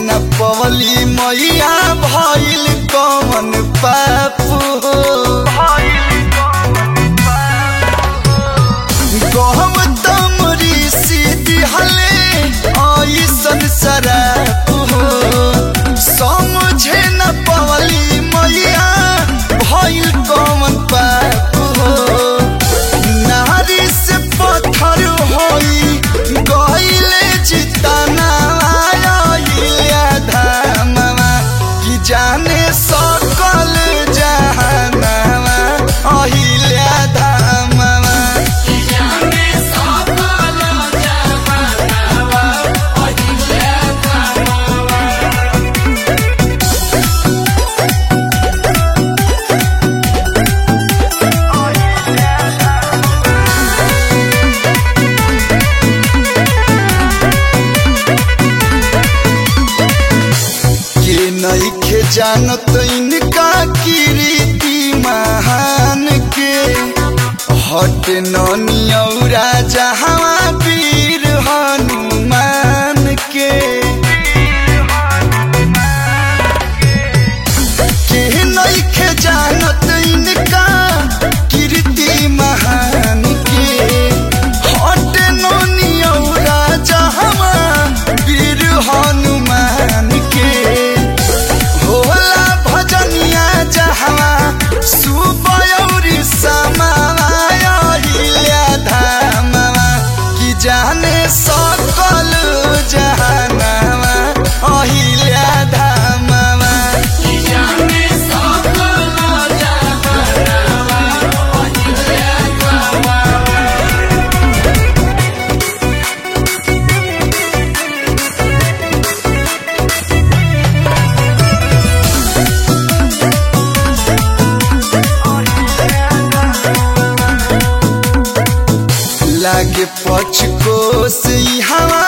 न पवली मैया भइल कमन पापू गौतम ऋषि दिहले ऐसन शराप हो समझे न पवली मैया भइल कमन पाप हो नारी से पत्थर होई गइले जितना आइले धामवा कि जाने सकल जहानवा अहिले धामवा के नइखे जानत इनका कीर्ति महान के हट नौरा जहाँ वीर हनुमान के के नइखे जानत इनका कीर्ति महान के हट नौरा जहाँ वीर हनुमान के होला भजनिया जहाँ सुबयौरी समाया धामवा कि जाने सकल जहानवा अहिल्या धामवा लागे पछ को से हवा